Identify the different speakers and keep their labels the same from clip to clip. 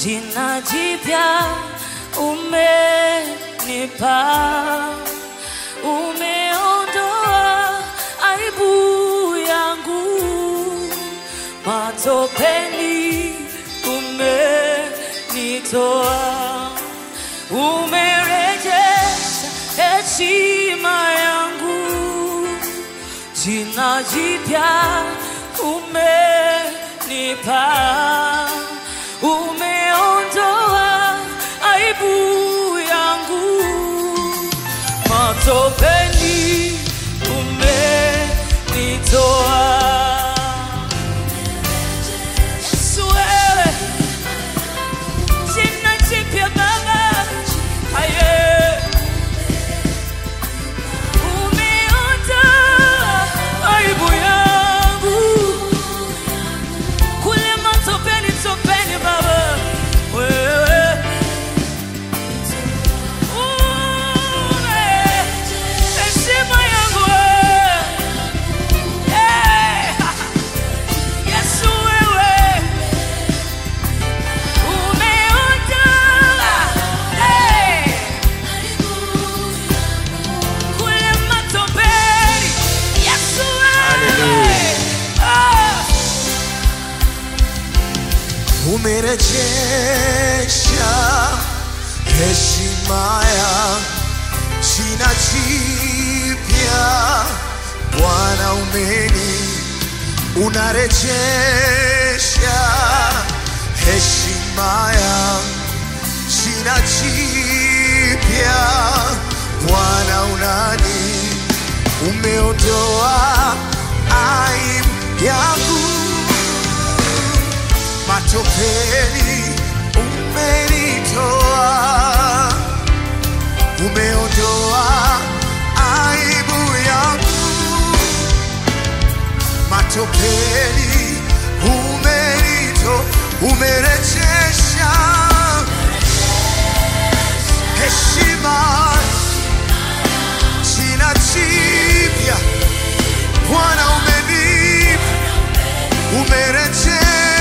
Speaker 1: jina jipya umenipa, umeondoa aibu yangu, matopeni umenitoa, umerejesha heshima yangu, jina jipya umenipa, umeondoa aibu yangu, matopeni umenitoa. Yesu wewe, jina jipya Baba, aye, umeondoa aibu yangu kule matopeni, topeni Baba, wewe ume heshima yangu wewe. Eh, Yesu wewe umeondoa eh, kule matopeni. Yesu wewe ah.
Speaker 2: umerejesha heshima ya jina jipya Bwana umeni unarejesha heshima ya jina jipya Bwana unani umeondoa aibu yangu matopeni umenitoa, umeondoa aibu yangu. Matopeni umenito, umerejesha heshima, jina jipya Bwana umenipa, umerejesha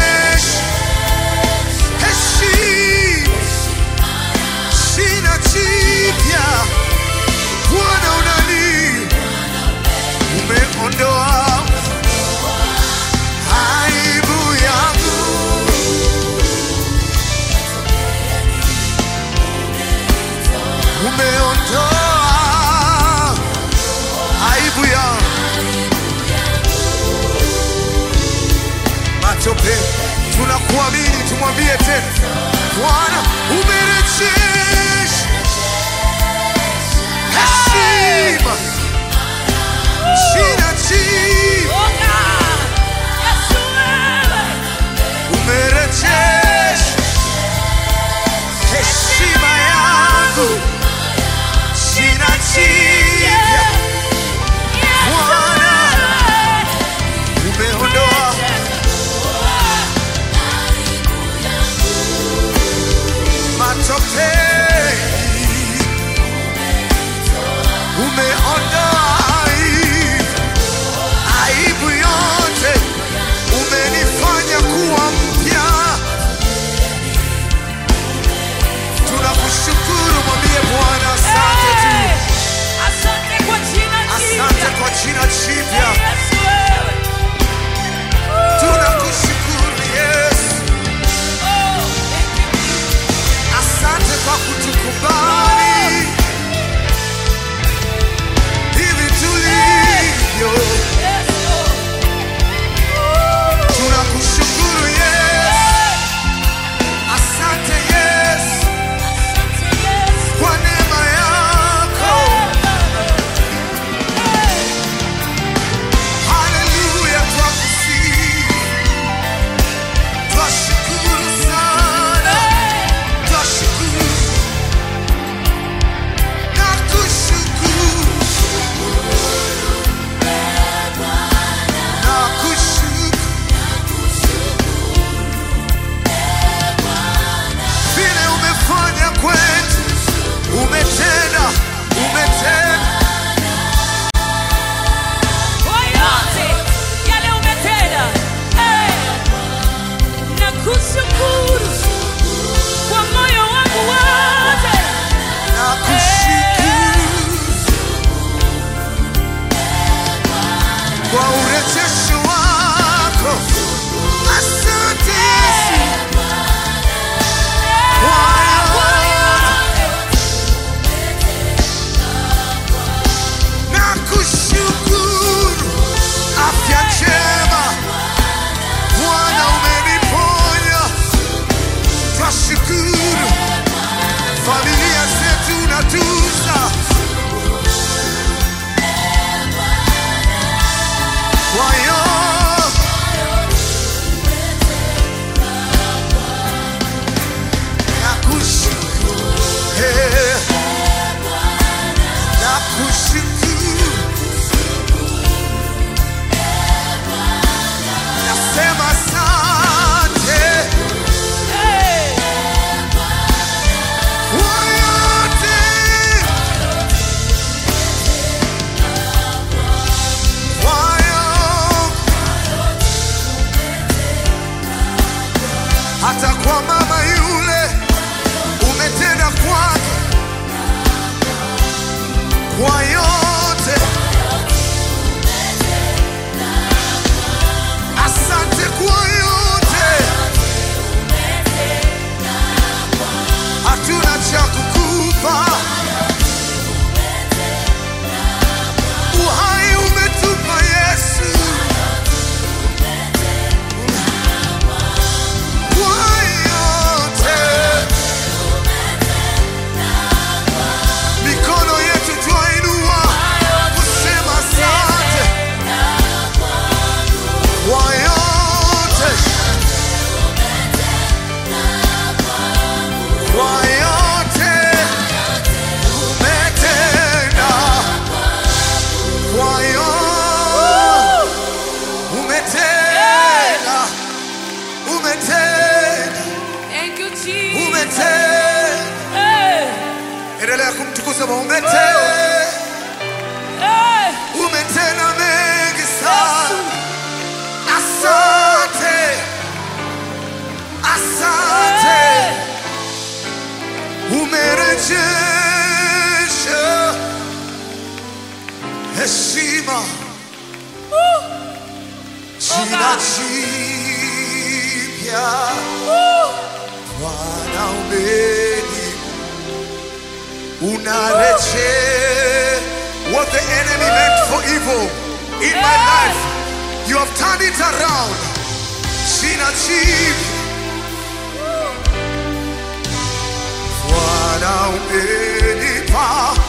Speaker 2: heshima sina jipya Bwana unani umeondoa aibu yangu umeondoa aibu yangu matope tunakuamini tumwambie tena Bwana umerejesha heshima sina jipya
Speaker 1: Oh God, Yesu wewe
Speaker 2: umerejesha heshima yangu sina jipya Bwana umeondoa matopeni umeondoa sema umetenda
Speaker 1: Hey.
Speaker 2: umetenda mengi sana. Asante, asante, umerejesha heshima, jina jipya Bwana umeni unareje what the enemy meant for evil in my life you have turned it around sina chief Bwana umenipa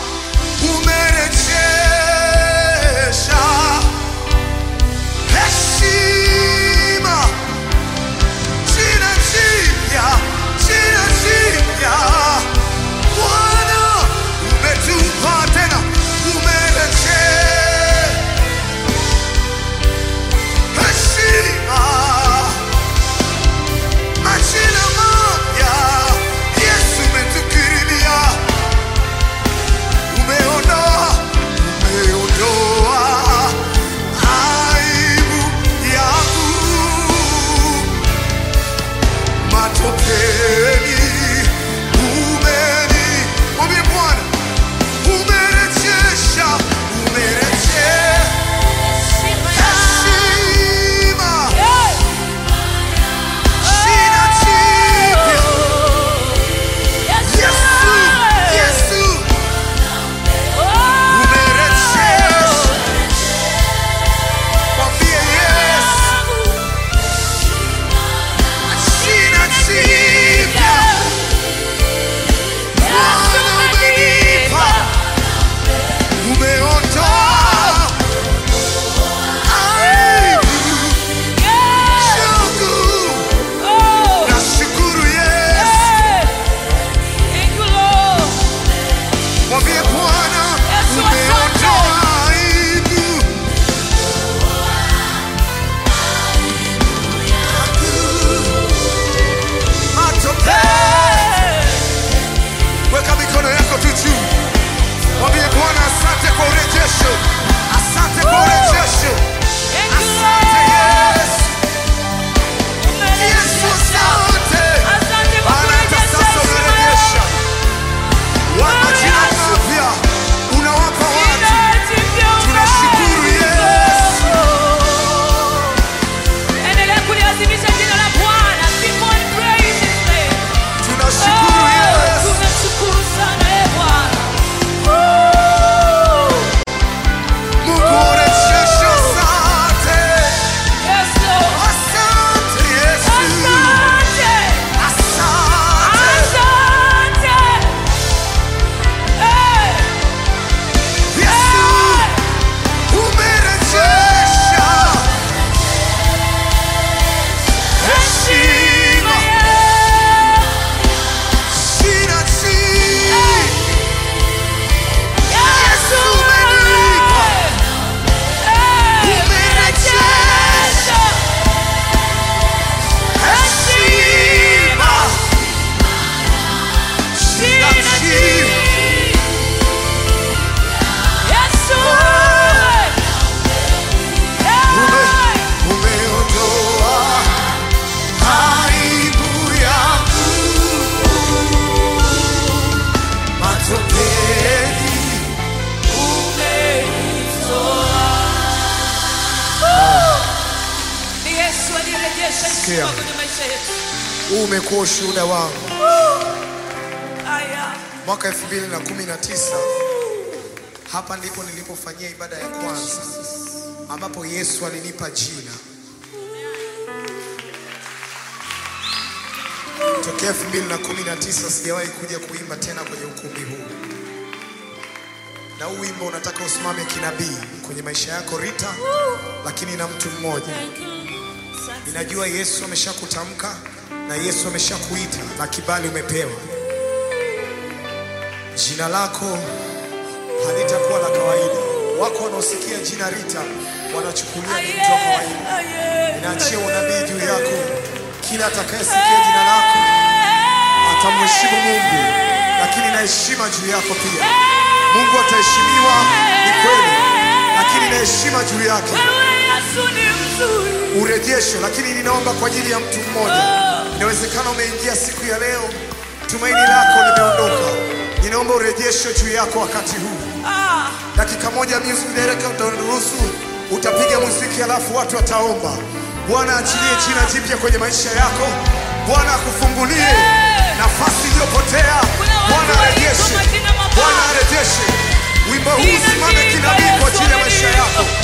Speaker 2: umerejesha heshima Jina jipya, jina jipya. Bwana, umetupa tena, umerejea heshima. Majina mapya, Yesu umetukirimia. Umeondoa, umeondoa aibu yangu matopeni umeni mwambie bwana umerejesha umerejea heshima shina jipya yesu yesu umerejesha mwambie yesu shina jipya Bwana umenipa umeondoa aibu yangu nashukuru Yesu mwambie Bwana
Speaker 1: Yesu,
Speaker 2: umeondoa aibu matope weka mikono yako tu juu mwambie Bwana asante kwa urejesho asante kwa urejesho asante Yesu Yesu asante maana hata sasa unarejesha wa majina mapya unawapa watu tunashukuru Yesu
Speaker 1: Endelea kuliadhimisha jina la Bwana. Keep on praising His name.
Speaker 2: tunashukuru
Speaker 1: Oh,
Speaker 2: Yesu
Speaker 1: tunashukuru sana eh, Bwana. Oh,
Speaker 2: Mungu urejesho asante
Speaker 1: yes, Lord.
Speaker 2: asante Yesu
Speaker 1: Asante.
Speaker 2: asante
Speaker 1: Asante. Eh,
Speaker 2: Yesu umerejesha heshima
Speaker 1: yeah.
Speaker 2: shina chini
Speaker 1: Yesu
Speaker 2: umenipa.
Speaker 1: Eh,
Speaker 2: umerejesha heshima shina chini
Speaker 1: Yesu
Speaker 2: Ume- umeondoa aibu yangu matopeni
Speaker 1: Ni Yesu aliyerejesha
Speaker 2: Sikia.
Speaker 1: heshima kwenye maisha yetu.
Speaker 2: huu umekuwa ushuhuda wangu
Speaker 1: Aya.
Speaker 2: mwaka 2019 hapa ndipo nilipofanyia ibada ya kwanza ambapo Yesu alinipa jina tokea 2019 sijawahi kuja kuimba tena kwenye ukumbi huu na huu wimbo unataka usimame kinabii kwenye maisha yako Rita lakini na mtu mmoja
Speaker 1: Thank you. Asante.
Speaker 2: Ninajua Yesu ameshakutamka na Yesu ameshakuita na kibali umepewa. Jina lako halitakuwa la kawaida. Wako wanaosikia jina Rita wanachukulia ni mtu wa kawaida.
Speaker 1: Aye.
Speaker 2: Ninaachia unabii juu yako. Kila atakayesikia jina lako atamheshimu Mungu, lakini na heshima juu yako pia. Mungu ataheshimiwa, ni kweli, lakini na heshima juu yake,
Speaker 1: Wewe Yesu ni mzuri.
Speaker 2: urejesho. Lakini ninaomba kwa ajili ya mtu mmoja, inawezekana umeingia siku ya leo, tumaini lako limeondoka. Ninaomba urejesho juu yako wakati huu.
Speaker 1: Ah,
Speaker 2: Dakika moja music director utaruhusu, utapiga muziki alafu watu wataomba. Bwana achilie jina jipya kwenye maisha yako. Bwana akufungulie nafasi iliyopotea.
Speaker 1: Kuna watu
Speaker 2: Bwana arejeshe,
Speaker 1: waliitwa majina mabaya.
Speaker 2: Bwana arejeshe. Wimbo huu
Speaker 1: Jina
Speaker 2: usimame
Speaker 1: jipya
Speaker 2: kinabii kwa
Speaker 1: Yesu
Speaker 2: ajili ya maisha
Speaker 1: amenipa.
Speaker 2: yako.